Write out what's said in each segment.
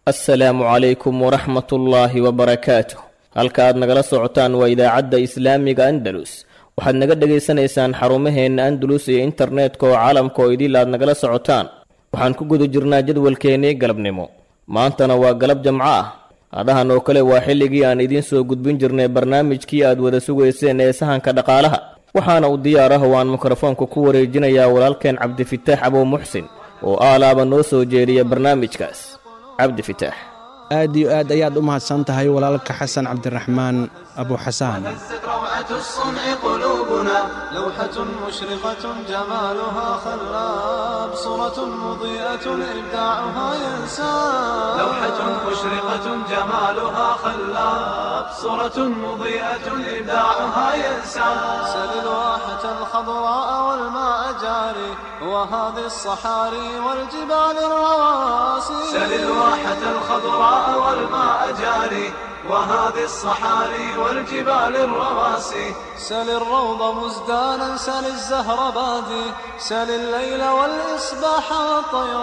assalaamu calaykum waraxmatullaahi wabarakaatuh halka aad nagala socotaan waa idaacadda islaamiga andalus waxaad naga dhegaysanaysaan xarumaheenna andalus iyo internetka oo caalamka oo idil aad nagala socotaan waxaan ku guda jirnaa jadwalkeennii galabnimo maantana waa galab jamco ah adahan oo kale waa xilligii aan idiin soo gudbin jirnay barnaamijkii aad wada sugayseen ee sahanka dhaqaalaha waxaana u diyaar ah oo aan mikrofoonka ku wareejinayaa walaalkeen cabdifitaax abow muxsin oo aalaaba noo soo jeediya barnaamijkaas cabdifitaax aad iyo aad ayaad u mahadsan tahay walaalka xasan cabdiraxmaan abu xasaan روعة الصنع قلوبنا لوحة مشرقة جمالها خلاب صورة مضيئة إبداعها ينساب لوحة مشرقة جمالها خلاب صورة مضيئة إبداعها ينساب سل الواحة الخضراء والماء جاري وهذه الصحاري والجبال الرواسي سل الواحة الخضراء والماء جاري وهذه الصحاري والجبال الرواسي سل الروض مزدانا سل الزهر بادي سل الليل والإصباح والطير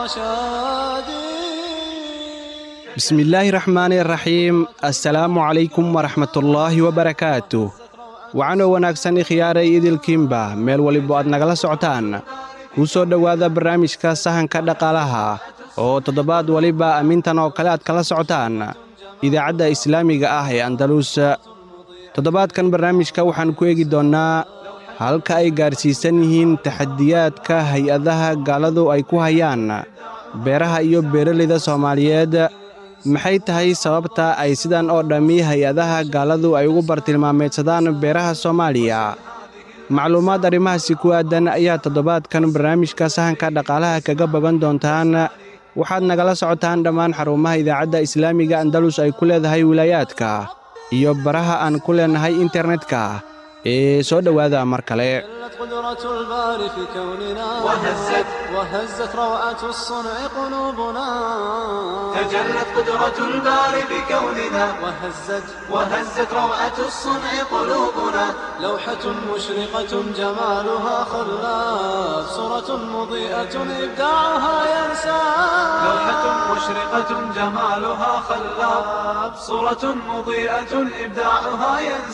شادي bismi illaahi raxmaani raxiim assalaamu calaykum waraxmatullaahi wabarakaatuh waxaanoo wanaagsan ikhyaaray idilkiinba meel waliba aad nagala socotaan kuu soo dhowaada barnaamijka sahanka dhaqaalaha oo toddobaad waliba amintan oo kale aad kala socotaan idaacadda islaamiga ah ee andalus toddobaadkan barnaamijka waxaan ku eegi doonnaa halka ay gaarsiisan yihiin taxadiyaadka hay-adaha gaaladu ay ku hayaan beeraha iyo beeralayda soomaaliyeed maxay tahay sababta ay sidan oo dhammi hay-adaha gaaladu ay ugu bartilmaameedsadaan beeraha soomaaliya macluumaad arrimahaasi ku aadan ayaa toddobaadkan barnaamijka sahanka dhaqaalaha kaga bogan doontaan waxaad nagala socotaan dhammaan xarumaha idaacadda islaamiga andalus ay ku leedahay wilaayaadka iyo baraha aan ku leennahay internetka ee soo dhowaada mar kale جلت قدرة الباري في كوننا وهزت وهزت روعة الصنع قلوبنا تجلت قدرة الباري بكوننا وهزت وهزت روعة الصنع قلوبنا لوحة مشرقة جمالها خلاف صورة مضيئة إبداعها ينسى لوحة مشرقة جمالها خلاف صورة مضيئة إبداعها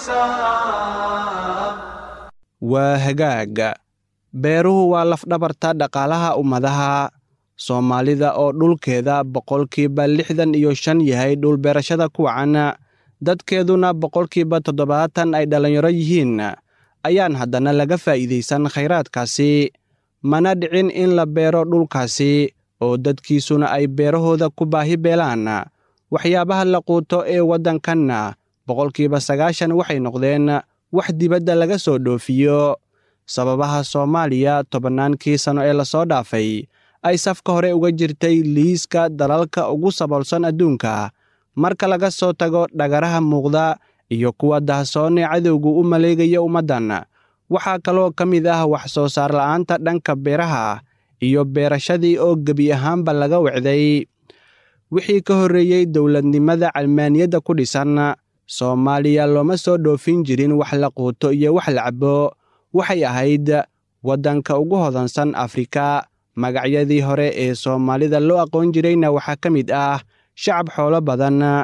ينسى waa hagaag beeruhu waa lafdhabarta dhaqaalaha ummadaha soomaalida oo dhulkeeda boqolkiiba lixdan iyo shan yahay dhulbeerashada ku wacan dadkeeduna boqolkiiba toddobaatan ay dhallinyaro yihiin ayaan haddana laga faa'iidaysan khayraadkaasi mana dhicin in la beero dhulkaasi oo dadkiisuna ay beerahooda ku baahi beelaan waxyaabaha la quuto ee waddankanna boqolkiiba sagaashan waxay noqdeen wax dibadda laga soo dhoofiyo sababaha soomaaliya tobannaankii sanno ee lasoo dhaafay ay safka hore uga jirtay liiska dalalka ugu saboolsan adduunka marka laga soo tago dhagaraha muuqda iyo kuwa dahsoonee cadowgu u maleegaya ummaddan waxaa kaloo ka mid ah wax soo saar la'aanta dhanka beeraha iyo beerashadii oo gebi ahaanba laga wecday wixii ka horreeyey dowladnimada calmaaniyadda ku dhisan soomaaliya looma soo dhoofin jirin wax la quuto iyo wax la cabo waxay ahayd waddanka ugu hodansan afrika magacyadii hore ee soomaalida loo aqoon jirayna waxaa ka mid ah shacab xoolo badan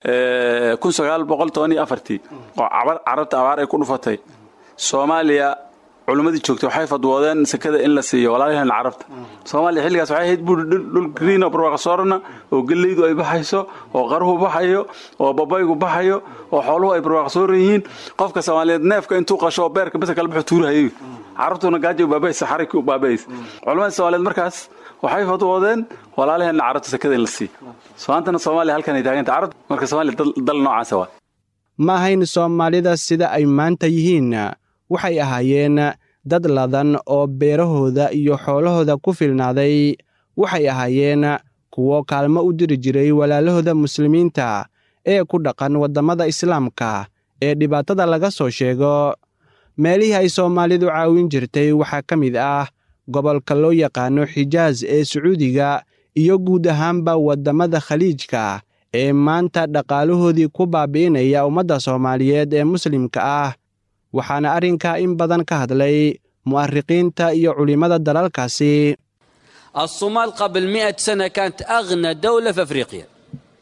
kun sagaal boqol toban iyo afartii oo carabta abaar ay ku dhufatay soomaaliya culimmadii joogtay waxay fadwoodeen sekada in la siiyo walaalaheen carabta soomaaliya xilligaas waxay ahayd buuri dhul green oo barwaaqasoorana oo gellaydu ay baxayso oo qaruhu baxayo oo babaygu baxayo oo xooluhu ay barwaaqasooran yihiin qofka soomaaliyeed neefka intuu qasho oo beerka besa kala baxo tuurahayo carabtuna gaajo baabaysa xaraki u baabaysa culimadii soomaaliyeed markaas waxay fadwoodeen walaalaheenna carabta sekada in la siiyo maantana soomaaliya halkan ay taaganta carabta marka soomaaliya dal noocaasa waa ma ahayn soomaalida sida ay maanta yihiin waxay ahaayeen dad ladan oo beerahooda iyo xoolahooda ku filnaaday waxay ahaayeen kuwo kaalmo u diri jiray walaalahooda muslimiinta ee ku dhaqan waddamada islaamka ee dhibaatada laga soo sheego meelihii ay soomaalidu caawin jirtay waxaa ka mid ah gobolka loo yaqaano xijaas ee sacuudiga iyo guud ahaanba waddamada khaliijka ee maanta dhaqaalahoodii ku baabi'inaya ummadda soomaaliyeed ee muslimka ah waxaana arrinkaa in badan ka hadlay mu'ariqiinta iyo culimmada dalalkaasi الصومال قبل مئة سنة كانت أغنى دولة في أفريقيا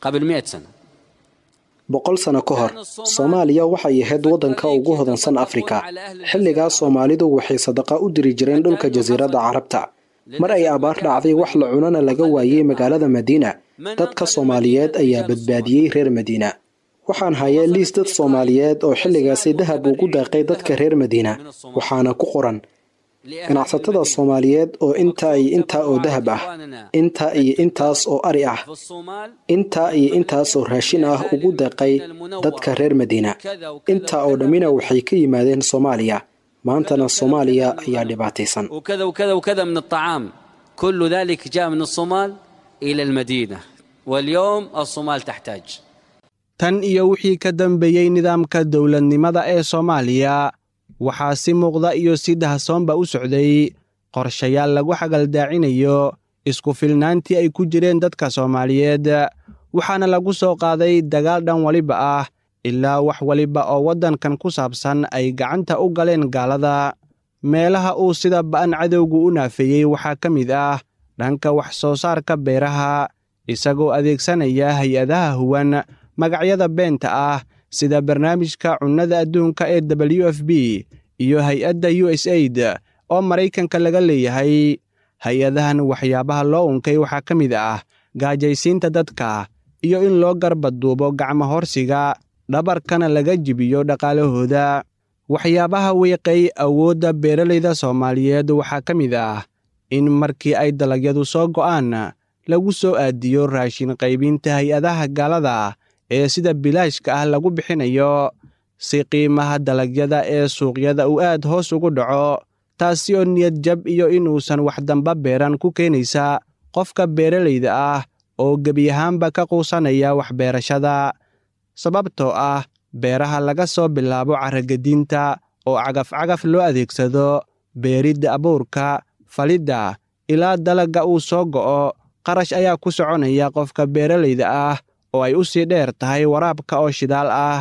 قبل مئة سنة boqol sano ka hor soomaaliya waxay ahayd waddanka ugu hodansan afrika xilligaas soomaalidu waxay sadaqa u diri jireen dhulka jasiiradda carabta mar ay abaar dhacday wax la cunana laga waayey magaalada madiina dadka soomaaliyeed ayaa badbaadiyey reer madiina waxaan hayay liis dad soomaaliyeed oo xilligaasi dahab ugu daaqay dadka reer madiina waxaana ku qoran ganacsatada soomaaliyeed oo intaa iyo intaa oo dahab ah intaa iyo intaas oo ari ah intaa iyo intaas oo raashin ah ugu deeqay dadka reer madiina intaa oo dhammina waxay ka yimaadeen soomaaliya maantana soomaaliya ayaa dhibaataysan وكذا وكذا وكذا من الطعام كل ذلك جاء من الصومال إلى المدينة واليوم الصومال تحتاج tan iyo wixii ka dambeeyey nidaamka dowladnimada ee soomaaliya waxaa si muuqda iyo si dahsoonba u socday qorshayaal lagu xagaldaacinayo isku filnaantii ay ku jireen dadka soomaaliyeed waxaana lagu soo qaaday dagaal dhan waliba ah ilaa wax waliba oo waddankan ku saabsan ay gacanta u galeen gaalada meelaha uu sida ba'an cadowgu u naafeeyey waxaa ka mid ah dhanka wax soo saarka beeraha isagoo adeegsanaya hay-adaha huwan magacyada beenta ah sida barnaamijka cunnada adduunka ee w f b iyo hay-adda u s aid oo maraykanka laga leeyahay hay-adahan waxyaabaha loo unkay waxaa ka mid ah gaajaysiinta dadka iyo in loo garbaduubo gacmo horsiga dhabarkana laga jibiyo dhaqaalahooda waxyaabaha wiiqay awoodda beeralayda soomaaliyeed waxaa ka mid ah in markii ay dalagyadu soo go'aan lagu soo aadiyo raashin qaybinta hay-adaha gaalada ee sida bilaashka ah lagu bixinayo si qiimaha dalagyada ee suuqyada uu aad hoos ugu dhaco taasi oo niyad jab iyo inuusan wax damba beeran ku keenaysa qofka beeralayda ah oo gebi ahaanba ka quusanaya waxbeerashada sababtoo ah beeraha laga soo bilaabo carragediinta oo cagaf-cagaf loo adeegsado beeridda abuurka falidda ilaa dalagga uu soo go'o qarash ayaa ku soconaya qofka beeralayda ah oo ay u sii dheer tahay waraabka oo shidaal ah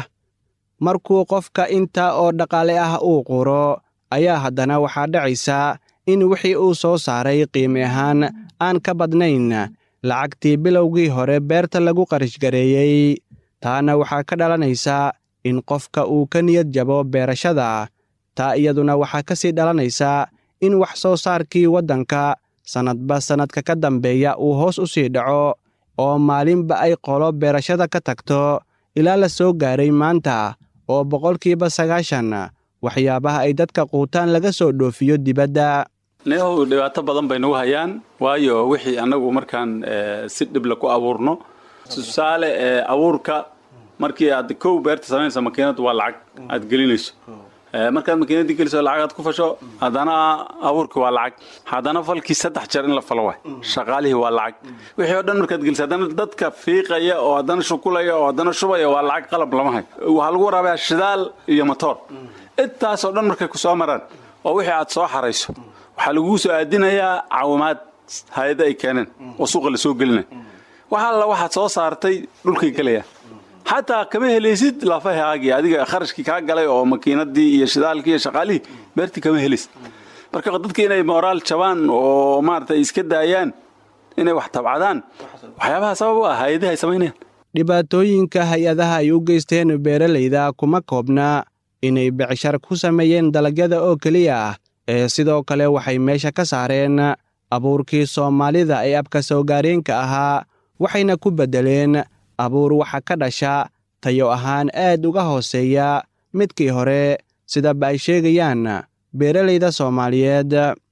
markuu qofka intaa oo dhaqaale ah uu quro ayaa haddana waxaa dhacaysa in wixii uu soo saaray qiimi ahaan aan ka badnayn lacagtii bilowgii hore beerta lagu qarashgareeyey taana waxaa ka dhalanaysa in qofka uu ka niyad jabo beerashada taa iyaduna waxaa ka sii dhalanaysa in wax soo saarkii waddanka sannadba sannadka ka dambeeya uu hoos u sii dhaco oo maalinba ay qolo beerashada ka tagto ilaa la soo gaaray maanta oo boqolkiiba sagaashan waxyaabaha ay dadka quutaan laga soo dhoofiyo dibadda neehow dhibaato badan bay nagu hayaan waayo wixii annagu markaan si dhibla ku abuurno tusaale abuurka markii aad kow beerta samaynayso makiinad waa lacag aad gelinayso markaad makiinadii geliso lacag aad ku fasho haddana abuurkii waa lacag haddana falkii saddex jeer in la falo waay shaqaalihii waa lacag wixii oo dhan markaad geliso haddana dadka fiiqaya oo haddana shukulaya oo haddana shubaya waa lacag qalab lama hayo waxaa lagu waraabayaa shidaal iyo matoor intaasoo dhan markay ku soo maraan oo wixii aad soo xarayso waxaa laguu soo aadinayaa caawimaad hay-ada ay keeneen oo suuqa la soo gelinaya waxa alla waxaad soo saartay dhulkay gelayaan xataa kama helaysid lafahaagii adiga kharashkii kaa galay oo makiinadii iyo shidaalkii iyo shaqaalihii beertii kama helaysid marka dadka inay moraal jabaan oo maarata iska daayaan inay wax tabcadaan waxyaabaha sabab u ah hay-adaha ay samaynayaan dhibaatooyinka hay-adaha ay u geysteen beeralayda kuma koobna inay becshar ku sameeyeen dalagyada oo keliya ah ee sidoo kale waxay meesha ka saareen abuurkii soomaalida ee abka soogaareenka ahaa waxayna ku beddeleen abuur waxa ka dhasha tayo ahaan aad uga hooseeya midkii hore sidaba ay sheegayaan beeralayda soomaaliyeed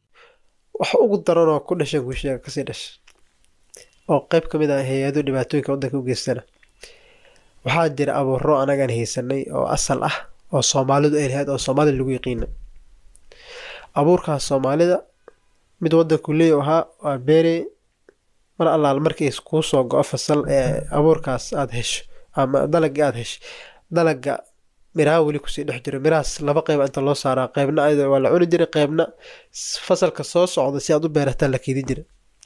wax ugu daranoo ku dhasha guushiga kasii dhasha oo qayb ka mid ah hay-adu dhibaatooyinka waddanka u geystana waxaa jira abuuro anagaan haysanay oo asal ah oo soomaalidu ay lahayd oo soomaalida lagu yaqiina abuurkaas soomaalida mid waddanku leey ahaa waa beere mar allaal markii kuu soo go-o fasal ee abuurkaas aada hesho ama dalagii aada hesho dalaga miraha weli kusii dhex jiro mirahaas laba qeyba inta loo saaraa qeybna ayada waa la cuni jiray qeybna fasalka soo socda si aad u beerataa la keedi jira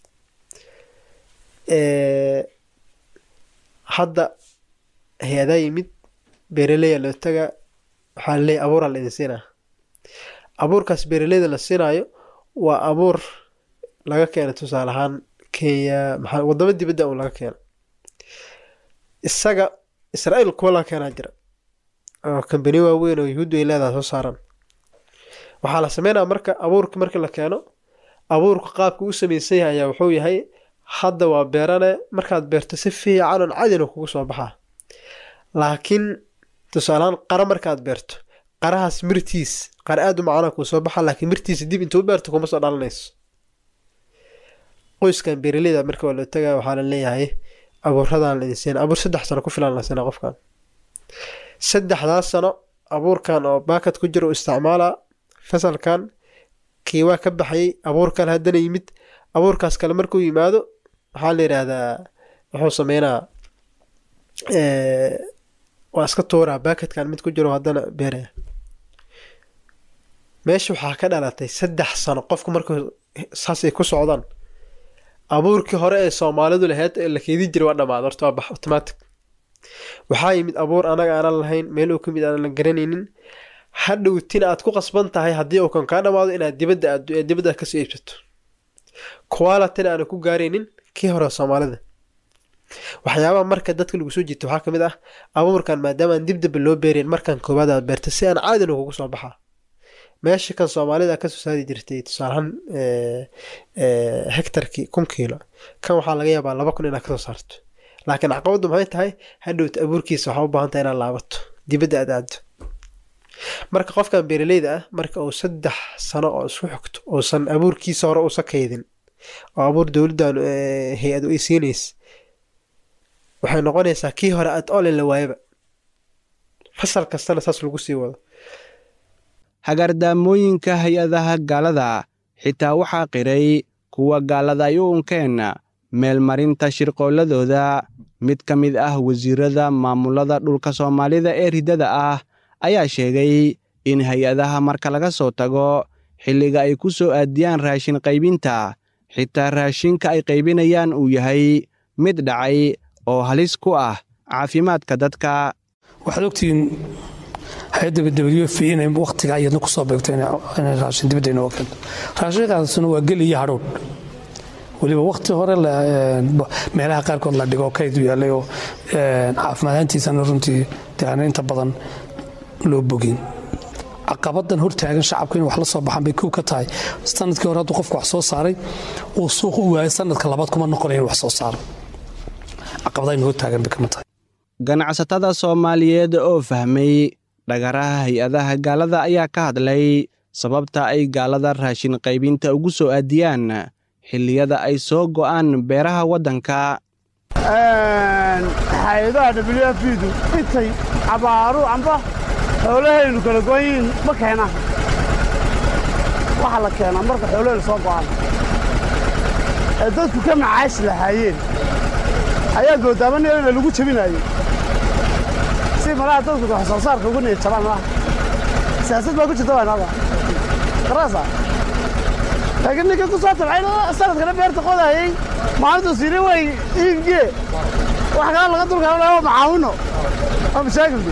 hadda hay-adaa yimid beeraleya loo tagaa waxaa laleeya abuuraa la idin siinaa abuurkaas beeraleyda la siinaayo waa abuur laga keena tusaale ahaan kenya maxaa wadamo dibadda un laga keena isaga israa'iil kuwa la keenaa jira oo kambani waaweyn oo yuhuuddu ay leedahay soo saaran waxaa la sameynaya marka abuurka marka la keeno abuurka qaabka u samaysan yahay ayaa wuxuu yahay hadda waa beerane markaad beerto si fiican oon cadina kugu soo baxaa laakiin tusaalehaan qara markaad beerto qarahaas mirtiis qara aada u macana kuu soo baxa laakiin mirtiisa dib intuu u beerto kuma soo dhalanayso qoyskan beeraleyda marka waa loo tagaya waxaa la leeyahay abuuradan la idinsiina abuur saddex sano ku filan la siina qofkan saddexdaas sano abuurkan oo baakad ku jira u isticmaala fasalkan kii waa ka baxayay abuurkan haddana yimid abuurkaas kale markuu yimaado waxaa la yidhaahdaa wuxuu sameynaa waa iska tuuraa baakadkan mid ku jiro haddana beeraya meesha waxaa ka dhalatay saddex sano qofku markuu saasay ku socdaan abuurkii hore ee soomaalidu lahayd ee la keedin jiray waa dhamaad horta waa bax automatic waxaa yimid abuur anaga aanan lahayn meel uu ka mid aanan garanaynin hadhowtina aad ku qasban tahay haddii uu kan kaa dhamaado inaad dibadda aad dibadda aad kasoo iibsato qualityna aanan ku gaaraynin kii hore soomaalida waxyaabaha marka dadka lagu soo jiito waxaa kamid ah abuurkan maadaama aan dib damba loo beerayn markan koowaad aad beerta si aan caadina kugu soo baxaa meesha kan soomaalida kasoo saari jirtay tusaalahaan hectarkii kun kiilo kan waxaa laga yaabaa laba kun inaad kasoo saarto laakiin caqabaddu maxay tahay hadhowta abuurkiisa waxaa u baahan tahay inaad laabato dibadda aad aado marka qofkan beeraleyda ah marka uu saddex sano oo isku xigto uusan abuurkiisa hore uusa kaydin oo abuur dowladdan hay-adu ay siinaysa waxay noqonaysaa kii hore aad olin la waayaba fasal kastana saas lagu sii wado hagardaamooyinka hay-adaha gaalada xitaa waxaa qiray kuwa gaalada ay u unkeen meelmarinta shirqoolladooda mid ka mid ah wasiirada maamulada dhulka soomaalida ee riddada ah ayaa sheegay in hay-adaha marka laga soo tago xilliga ay ku soo aadiyaan raashin qaybinta xitaa raashinka ay qaybinayaan uu yahay mid dhacay oo halis ku ah caafimaadka dadka waxaad ogtihiin hay-adda w f inay wakhtiga iyadna ku soo beegto inay raashin dibadda inooga keento raashinkaasuna waa geli iyo hadhow weliba wakhti hore meelaha qaarkood la dhigo kaydu yaallay oo caafimaadaantiisana runtii deana inta badan loo bogin caqabadan hortaagan shacabka in wax la soo baxaan bay kow ka tahay sanadkii hore hadduu qofku wax soo saaray uu suuq u waayay sanadka labaad kuma noqonaya in wax soo saaro caqabadayn hortaagan bay kama tahay ganacsatada soomaaliyeed oo fahmay dhagaraha hay-adaha gaalada ayaa ka hadlay sababta ay gaalada raashin qaybinta ugu soo aadiyaan xilliyada ay soo go'aan beeraha waddanka hay-adaha w f du intay cabaaru amba xoolahaynu kala goon yihiin ma keenaan waxaa la keenaa marka xoolahaynu soo go'aan ee dadku ka macaashi lahaayeen ayaa goodaamanayana lagu jebinaayey si malaha dadku wax soo saarka ugu niyad jabaan malaha siyaasad baa ku jirta waynada qaraasa laakiin ninka ku soo tabcay sanadkana beerta qodayay maalintuu siiri way iibgee wax kala laga dulkaanaya waa macaawino waa mashaakilki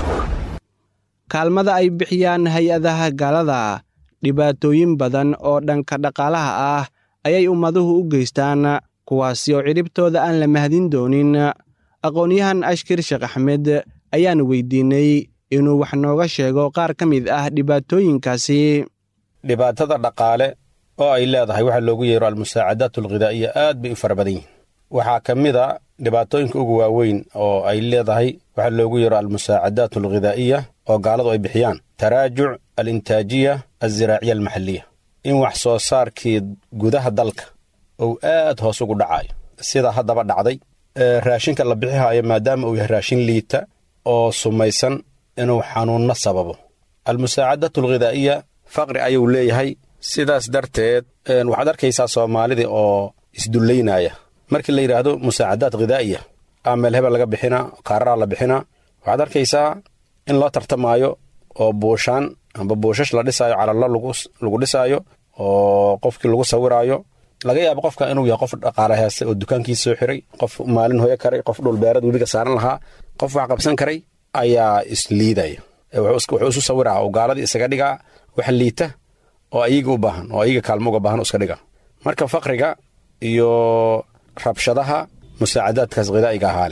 kaalmada ay bixiyaan hay-adaha gaalada dhibaatooyin badan oo dhanka dhaqaalaha ah ayay ummaduhu u geystaan kuwaasi oo cidhibtooda aan la mahdin doonin aqoon-yahan ashkir sheekh axmed ayaan weydiinnay inuu wax nooga sheego qaar ka mid ah dhibaatooyinkaasi dhibaatada dhaqaale oo ay leedahay waxa loogu yeero almusaacadaat alghidaa'iya aad bay u fara badan yihiin waxaa ka mid a dhibaatooyinka ugu waaweyn oo ay leedahay waxa loogu yeero almusaacadaat alghidaa'iya oo gaaladu ay bixiyaan taraajuc alintaajiya alziraaciya almaxaliya in wax soo saarkii gudaha dalka uu aad hoos ugu dhacayo sida haddaba dhacday raashinka la bixihaayo maadaama uu yahay raashin liita oo sumaysan inuu xanuunno sababo almusaacadaat alghidaa'iya faqri ayuu leeyahay sidaas darteed waxaad arkaysaa soomaalidii oo isdullaynaya markii la yidhaahdo musaacadaad khidaa'iya aa meel hebel laga bixinaa kaararaa la bixinaa waxaad arkaysaa in loo tartamaayo oo buushaan amba buushash la dhisaayo calallo lagu dhisaayo oo qofkii lagu sawiraayo laga yaabo qofka inuu yahay qof dhaqaale heeste oo dukaankiisa soo xiray qof maalin hoyo karay qof dhulbeerad webiga saaran lahaa qof wax qabsan karay ayaa isliidaya wuxuu isu sawiraa oo gaaladii isaga dhigaa wax liita oo ayaga u baahan oo ayaga kaalmo uga baahan iska dhiga marka faqriga iyo rabshadaha musaacadaadkaas khidaa'iga ahaa leh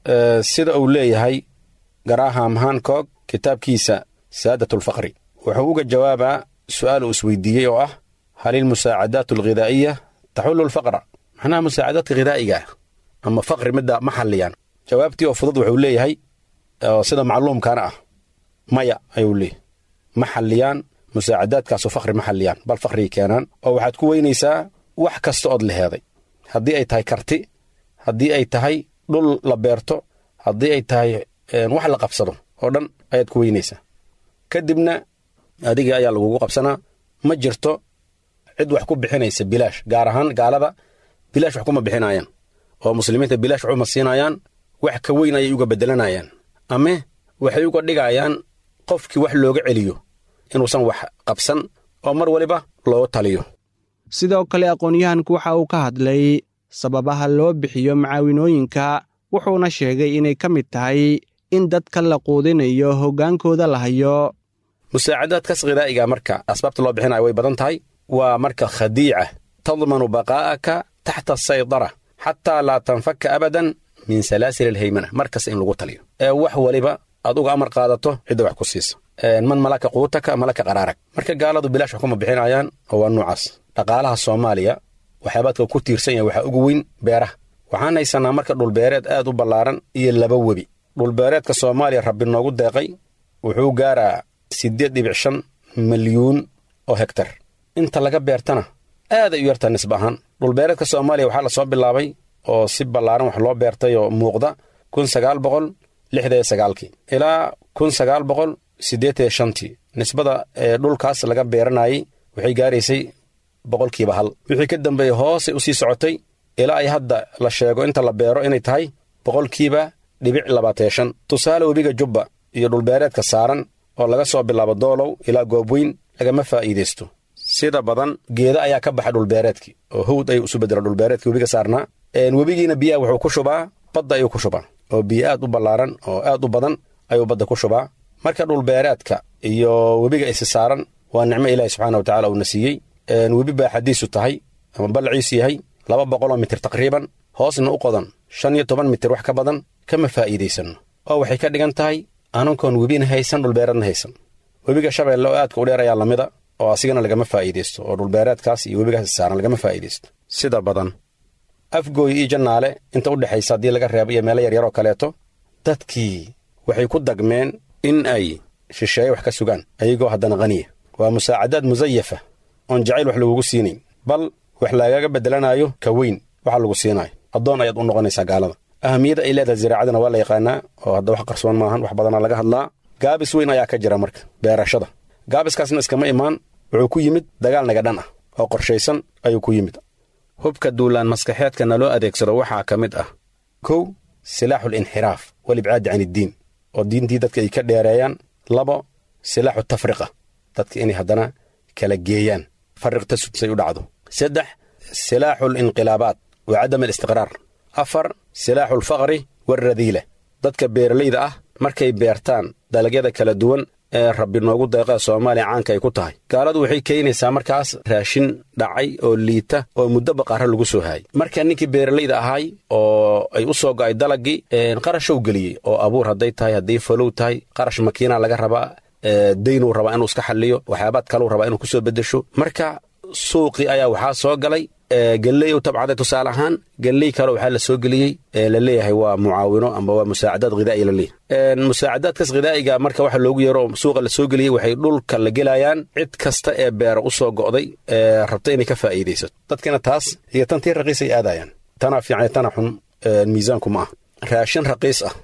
sida uu leeyahay garaham hankog kitaabkiisa saadatulfaqri wuxuu uga jawaabaa su'aal uu isweydiiyey oo ah hal ilmusaacadaat alghidaa'iya taxullu lfaqra macnaha musaacadaadka khidaa'iga ama faqri midda ma xalliyaan jawaabtii oo fudud wuxuu leeyahay oo sida macluumkaana ah maya ayuu leeyahy ma xalliyaan musaacadaadkaasu faqri ma xalliyaan bal faqrigay keenaan oo waxaad ku weynaysaa wax kasta ood leheeday haddii ay tahay karti haddii ay tahay dhul la beerto haddii ay tahay wax la qabsado oo dhan ayaad ku weynaysaa kadibna adiga ayaa lagugu qabsanaa ma jirto cid wax ku bixinaysa bilaash gaar ahaan gaalada bilaash wax kuma bixinayaan oo muslimiinta bilaash waxuma siinayaan wax ka weyn ayay uga beddelanayaan ame waxay uga dhigayaan qofkii wax looga celiyo inuusan wax qabsan oo mar waliba looga taliyo sidoo kale aqoon-yahanku waxa uu ka hadlay sababaha loo bixiyo macaawinooyinka wuxuuna sheegay inay ka mid tahay in dadka la quudinayo hoggaankooda la hayo musaacadaadkaas khidaa'iga marka asbaabta loo bixinayo way badan tahay waa marka khadiica tadmanu baqaa'aka taxta asaydara xataa laa tanfaka abadan min salaasil alhaymana markasta in lagu taliyo ee wax waliba aad uga amar qaadato cidda wax ku siisa man malaka quutaka malaka qaraarag marka gaaladu bilaash wax kuma bixinayaan oo waa nuucaas dhaqaalaha soomaaliya waxyaabaadka ku tiirsan yahay waxaa ugu weyn beeraha waxaan haysannaa marka dhulbeereed aad u ballaaran iyo laba webi dhulbeereedka soomaaliya rabbi noogu deeqay wuxuu gaaraa siddeed dhibic shan milyuun oo hegtar inta laga beertana aad ay u yartaa nisba ahaan dhulbeereedka soomaaliya waxaa la soo bilaabay oo si ballaaran wax loo beertay oo muuqda kun sagaal boqol lixda iyo sagaalkii ilaa kun sagaal boqol siddeetan iyo shantii nisbada ee dhulkaas laga beeranayay waxay gaaraysay boqolkiiba hal wixii ka dambeeyey hoosay u sii socotay ilaa ay hadda la sheego inta la beero inay tahay boqolkiiba dhibic labaatan shan tusaale webiga jubba iyo dhulbeereedka saaran oo laga soo bilaabo doolow ilaa goobweyn lagama faa'iidaysto sida badan geeda ayaa ka baxa dhulbeereedkii oo howd ayuu isu bedela dhulbeereedkii webiga saarnaa webigiina biyaha wuxuu ku shubaa badda ayuu ku shubaa oo biyo aad u ballaaran oo aad u badan ayuu badda ku shubaa marka dhulbeereedka iyo webiga isi saaran waa nicmo ilaahi subxaana wa tacala uuna siiyey webi baa xadiisu tahay ama ballaciisu yahay laba boqoloo mitir taqriiban hoosna u qodan shan iyo toban mitir wax ka badan kama faa'iidaysanno oo waxay ka dhigan tahay anankoon webina haysan dhulbeereedna haysan webiga shabeelle oo aadka u dheer ayaa lamida oo asigana lagama faa'iidaysto oo dhulbeereedkaas iyo webigaas saaran lagama faa'iidaysto sida badan afgooy iyo jannaale inta u dhexaysa haddii laga reebo iyo meelo yaryaroo kaleeto dadkii waxay ku dagmeen in ay shisheeye wax ka sugaan ayagoo haddana khaniya waa musaacadaad musayafa oon jacayl wax lagugu siinayn bal wax lagaga beddelanaayo ka weyn waxa lagu siinaayo addoon ayaad u noqonaysaa gaalada ahamiyadda ay leedahay ziraacadana waa la yaqaanaa oo hadda wax qarsoon maahan wax badanaa laga hadlaa gaabis weyn ayaa ka jira marka beerashada gaabiskaasna iskama imaan wuxuu ku yimid dagaal nagadhan ah oo qorshaysan ayuu ku yimid hubka duulaan maskaxeedka naloo adeegsado waxaa ka mid ah kow silaaxul inxiraaf walibcaadi can iddiin oo diintii dadka ay ka dheereeyaan labo silaaxu tafriqa dadka inay haddana kala geeyaan fariqta sudsay u dhacdo saddex silaaxul inqilaabaat wa cadam alistiqraar afar silaaxu alfaqri waalradiila dadka beeralayda ah markay beertaan dalagyada kala duwan ee rabbi noogu deeqaa soomaaliya caanka ay ku tahay gaaladu waxay keenaysaa markaas raashin dhacay oo liita oo muddo baqaara lagu soo haayay marka ninkii beeralayda ahay oo ay u soo go'ay dalagii qarashow geliyey oo abuur hadday tahay hadday falow tahay qarash makiinaa laga rabaa daynuu rabaa inuu iska xalliyo waxyaabaad kaleu rabaa inuu ku soo beddesho marka suuqii ayaa waxaa soo galay galley u tabcaday tusaale ahaan galley kale waxaa la soo geliyey la leeyahay waa mucaawino amba waa musaacadaad khidaa'i la leeyahay musaacadaadkaas khidaa'iga marka waxa loogu yeero suuqa la soo geliyey waxay dhulka la gelayaan cid kasta ee beera u soo go'day ee rabta inay ka faa'iidaysato dadkina taas iyo tantii raqiisay aadayaan tana fiican tana xun miisaanku ma ah raashin raqiis ah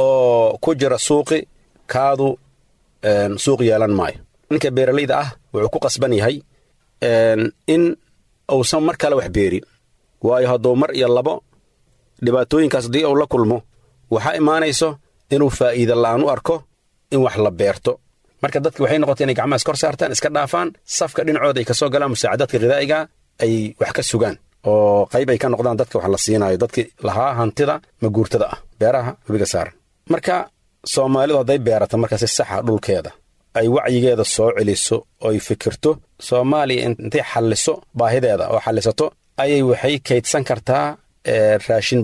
oo ku jira suuqi kaadu suuq yeelan maayo ninka beeralayda ah wuxuu ku qasban yahay in uusan mar kale wax beerin waayo hadduu mar iyo labo dhibaatooyinkaas haddii uu la kulmo waxaa imaanayso inuu faa'iida la'aan u arko in wax la beerto marka dadki waxay noqotay inay gacmaha iskor saartaan iska dhaafaan safka dhinacooda ay ka soo galaan musaacadaadka khidaa'iga ay wax ka sugaan oo qayb ay ka noqdaan dadka wax la siinaayo dadkii lahaa hantida maguurtada ah beeraha webiga saaran marka soomaalidu hadday beerato marka si saxa dhulkeeda ay wacyigeeda soo celiso oy fikirto soomaaliya intay xalliso baahideeda oo xallisato ayay waxay kaydsan kartaa raashin badan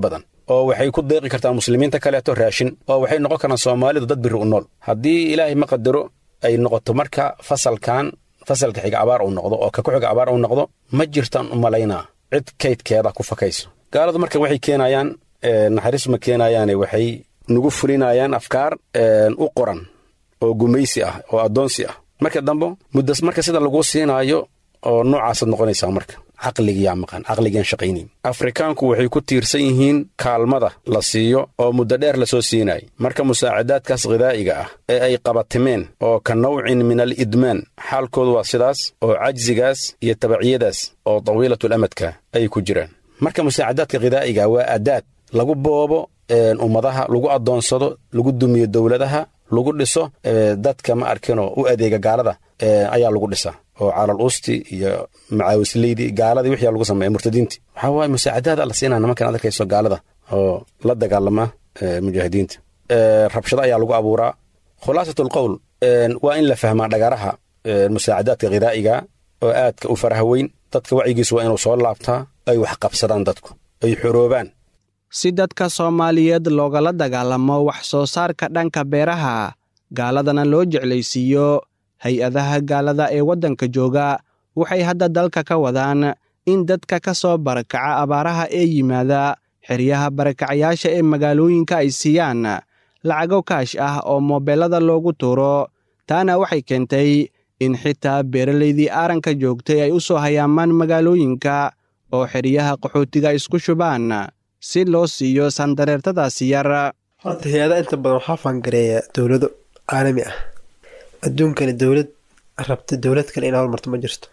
oo waxay ku deeqi kartaa muslimiinta kaleeto raashin oo waxay noqon karaan soomaalidu dad biri u nool haddii ilaahay ma qadaro ay noqoto marka fasalkan fasalka xiga abaar uu noqdo oo ka ku xiga abaar uu noqdo ma jirtaan u malaynaa cid kaydkeeda ku fakayso gaaladu marka waxay keenayaan naxariis ma keenayaane waxay nagu fulinayaan afkaar u qoran oo gumaysi ah oo addoonsi ah marka dambe muddas marka sida laguu siinaayo oo noocaasad noqonaysaa marka caqligiyaa maqan caqligaan shaqaynayn afrikaanku waxay ku tiirsan yihiin kaalmada la siiyo oo muddo dheer lasoo siinayay marka musaacadaadkaas khidaa'iga ah ee ay qabatimeen oo ka nawcin min al idmaan xaalkoodu waa sidaas oo cajsigaas iyo tabaciyadaas oo tawiilatul amadka ay ku jiraan marka musaacadaadka khidaa'iga waa adaad lagu boobo ummadaha lagu addoonsado lagu dumiyo dowladaha lagu dhiso dadka ma arkinoo u adeega gaalada ayaa lagu dhisaa oo calal usti iyo macaawisleydi gaaladii wixii lagu sameeya murtadiinti waxaa waaye musaacadaada la siinaa nimankan ad arkayso gaalada oo la dagaalama mujaahidiinta rabshado ayaa lagu abuuraa khulaasat alqowl waa in la fahmaa dhagaraha musaacadaadka khidaa'iga oo aadka u faraha weyn dadka wacyigiisu waa inuu soo laabtaa ay wax qabsadaan dadku ay xoroobaan si dadka soomaaliyeed loogala dagaalamo wax soo saarka dhanka beeraha gaaladana loo jeclaysiiyo hay-adaha gaalada ee waddanka jooga waxay hadda dalka ka wadaan in dadka ka soo barakaca abaaraha ee yimaada xeryaha barakacayaasha ee magaalooyinka ay siiyaan lacago kaash ah oo moobeelada loogu tuuro taana waxay keentay in xitaa beeralaydii aaranka joogtay ay u soo hayaamaan magaalooyinka oo xeryaha qaxootiga isku shubaan si loo siiyo sandareertadaasi yar horta hay-adaha inta badan waxaa faangareeya dowlado caalami ah adduunkani dowlad rabta dowlad kale inay hormarto ma jirto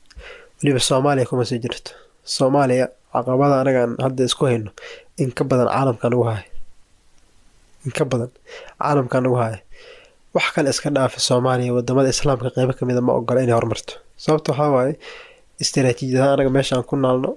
weliba soomaaliya kuma sii jirto soomaaliya caqabada anagaan hadda isku hayno in ka badan caalamka nagu haya in ka badan caalamka nagu haya wax kale iska dhaafa soomaaliya wadamada islaamka qeybo kamida ma ogola inay hormarto sababta waxaa waaye istaraatiijiyadaha anaga meeshaan ku naalno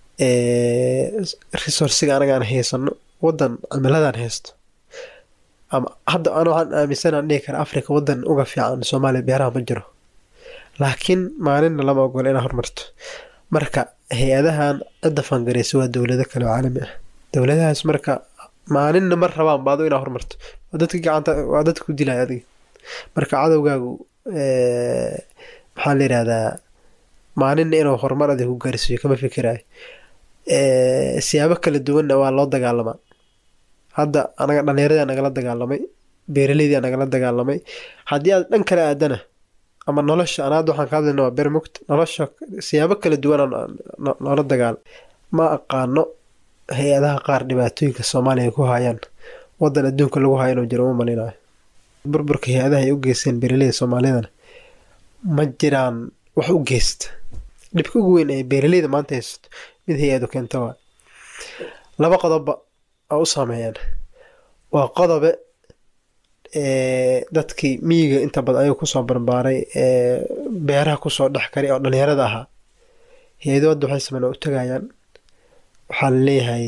resourciga anagaan haysano wadan cimiladaan haysto ama hadda an waxaan aaminsanaan dhihi kara africa wadan uga fiican soomaaliya beeraha ma jiro laakiin maalinna lama ogola inaa hormarto marka hay-adahan cidda fangareysa waa dowlado kale oo caalami ah dowladahaas marka maalinna ma rabaan baado inaa hormarto waa dadka gacanta waa dadka ku dilaya adiga marka cadowgaagu maxaa la yidhahdaa maalinna inuu horumar adig ku gaarsiiyo kama fikirayo siyaabo kala duwanna waa loo dagaalamaa hadda anaga dhallinyaradii nagala dagaalamay beeraleydii nagala dagaalamay haddii aad dhan kale aadana ama nolosha an hadda waxaan ka hadlayna waa bermugt nolosha siyaabo kala duwan noola dagaal ma aqaano hay-adaha qaar dhibaatooyinka soomaaliya ku hayaan wadan adduunka lagu hayo inuu jiro uma malinayo burburka hay-adaha ay u geysteen beeraleyda soomaalidana ma jiraan wax u geysta dhibka ugu weyn ee beeraleyda maanta haysato mid hay-adu keenta waa laba qodobba oo u saameeyaan waa qodobe dadkii miyiga inta badan ayuu kusoo barbaaray ee beeraha kusoo dhex karay oo dhalinyarada ahaa hay-ado hadda waxay sameyn oo u tagayaan waxaa la leeyahay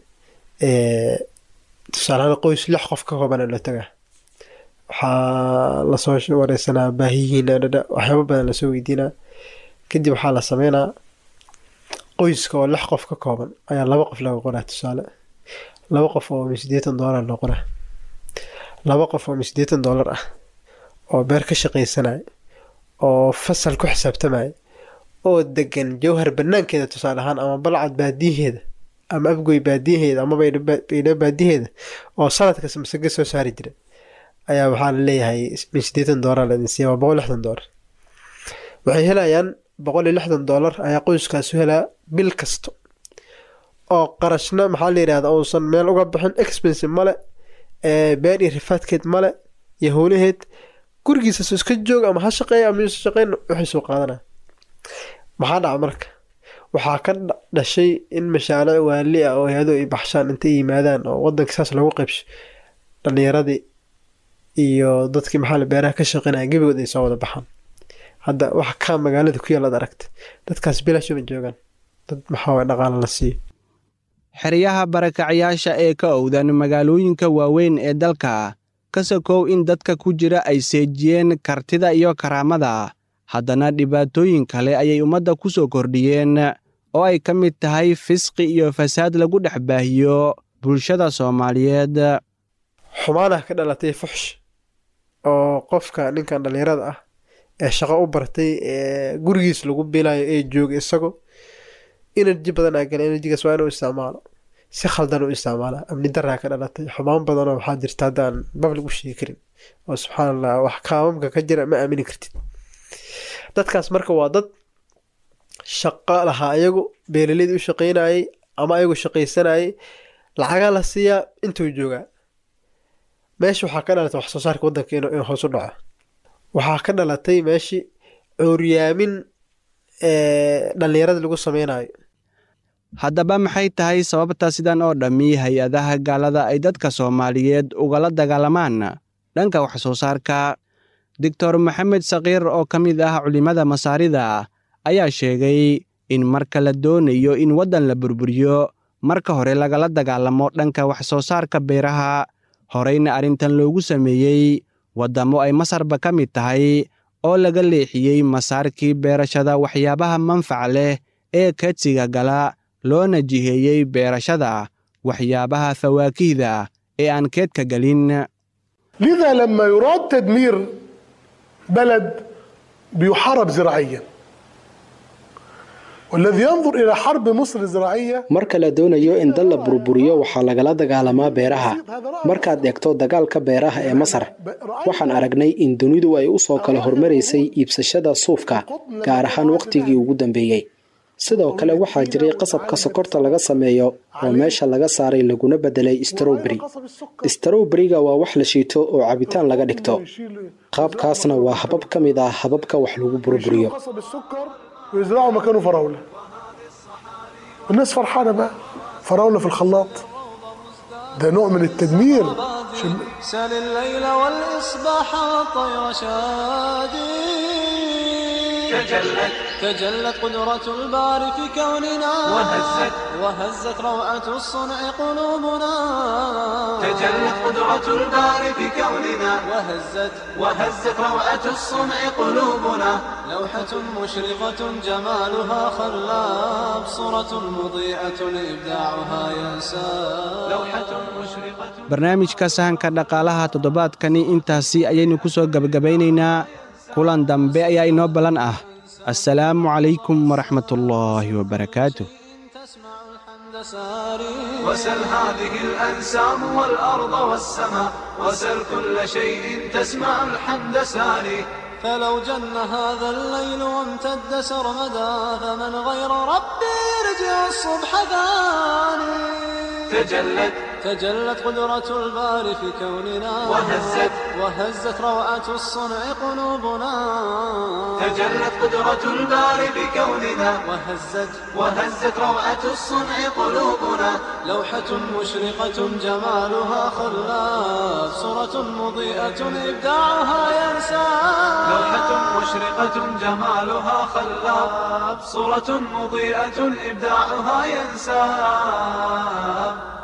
tusaalahaan qoys lix qof ka koobana la tagaa waxaa lasoo wareysanaa baahiyihiina dhadha waxyaaba badan lasoo weydiinaa kadib waxaa la sameynaa qoyska oo lix qof ka kooban ayaa laba qof laga qoraa tusaale laba qof oo mi sideetan doolar loo qoraa laba qof oo mi sideetan doolar ah oo beer ka shaqaysanaya oo fasal ku xisaabtamaya oo degan jawhar banaankeeda tusaale ahaan ama balcad baadiyaheeda ama afgoy baadiyaheeda ama baydha baadiyaheeda oo sanadkas masage soo saari jira ayaa waxaa la leeyahay min sideetan doolar laidin siiya waa boqol lixdan doolar waxay helayaan boqol iyo lixdan doolar ayaa qoyskaasu helaa bil kasta oo qarashna maxaa la yidhahda uusan meel uga bixin expensive male beer iyo rifaadkeed male iyo howlaheed gurigiisas iska joog ama ha shaqeeya ama yuusa shaqeyn wixiisuu qaadanaya maxaa dhaca marka waxaa ka dhashay in mashaariic waali ah oo hay-adu ay baxshaan intay yimaadaan oo wadanka saas lagu qaybsho dhalinyaradii iyo dadkii maxaa beeraha ka shaqeynaya gebigood ay soo wada baxaan hadda waxa kaa magaalada ku yaal ad aragta dadkaas bilaashuma joogaan dad maxaa waye dhaqaala la siiyo xeryaha barakacyaasha ee ka owdan magaalooyinka waaweyn ee dalka ka sokow in dadka ku jira ay seejiyeen kartida iyo karaamada haddana dhibaatooyin kale ayay ummadda ku soo kordhiyeen oo ay ka mid tahay fisqi iyo fasaad lagu dhex baahiyo bulshada soomaaliyeed xumaanah ka dhalatay fuxsh oo qofka ninkan dhallinyarada ah ee shaqo u bartay ee gurigiis lagu bilayo ee jooga isago energy badan aa gala enerjigaas waa inuu isticmaalo si khaldan u isticmaala amni daraa ka dhalatay xumaan badanoo waxaa jirta haddaan bablig u sheegi karin oo subxaan allah wax kaamamka ka jira ma aamini kartid dadkaas marka waa dad shaqo lahaa ayagu beeraleyda u shaqeynayay ama ayagu shaqaysanayay lacagaa la siiyaa intuu joogaa meesha waxaa ka dhalatay wax soo saarka waddanka inuu hoos u dhaco waxaa ka dhalatay meeshii cooryaamin dhallinyarada lagu sameynayo haddaba maxay tahay sababta sidan oo dhammi hay-adaha gaalada ay dadka soomaaliyeed ugala dagaalamaan dhanka wax soo saarka doctor maxamed sakiir oo ka mid ah culimmada masaarida ayaa sheegay in marka la doonayo in waddan la burburiyo marka hore lagala dagaalamo dhanka wax soo saarka beeraha horeyna arrintan loogu sameeyey waddamo ay masarba ka mid tahay oo laga leexiyey masaarkii beerashada waxyaabaha manfaca leh ee kadsiga gala loona jiheeyey beerashada waxyaabaha fawaakihda ee aan keedka gelin لذا لما يراد تدمير بلد بيحارب زراعيا والذي ينظر إلى حرب مصر الزراعية marka la doonayo in dal la burburiyo waxaa lagala dagaalamaa beeraha markaad eegto dagaalka beeraha ee masar waxaan aragnay in dunidu ay u soo kala hormaraysay iibsashada suufka gaar ahaan wakhtigii ugu dambeeyey sidoo kale waxaa jiray qasabka sokorta laga sameeyo oo meesha laga saaray laguna bedelay strowbery strowberiga waa wax la shiito oo cabitaan laga dhigto qaabkaasna waa habab ka mid ah hababka wax lagu burburiyo قصب السكر ويزرعوا مكانه فراولة والناس فرحانة بقى فراولة في الخلاط ده نوع من التدمير عشان سل الليل والإصباح والطير شادي تجلت تجلت قدرة الباري في كوننا وهزت وهزت روعة الصنع قلوبنا تجلت قدرة الباري في كوننا وهزت وهزت روعة الصنع قلوبنا لوحة مشرقة جمالها خلاب صورة مضيئة إبداعها ينساب لوحة مشرقة barnaamijka sahanka dhaqaalaha toddobaadkani intaasi ayaynu ku soo gebagabaynaynaa kulan dambe ayaa inoo ballan ah assalaamu calaykum waraxmatullaahi wabarakaatuh ساري وسل هذه الأنسام والأرض والسماء وسل كل شيء تسمع الحمد ساري فلو جن هذا الليل وامتد سرمدا فمن غير ربي يرجع الصبح ثاني تجلت تجلت قدرة الباري في كوننا وهزت وهزت روعة الصنع قلوبنا تجلت قدرة الباري في كوننا وهزت وهزت روعة الصنع قلوبنا لوحة مشرقة جمالها خلاف صورة مضيئة إبداعها ينسى لوحة مشرقة جمالها خلاف صورة مضيئة إبداعها ينسى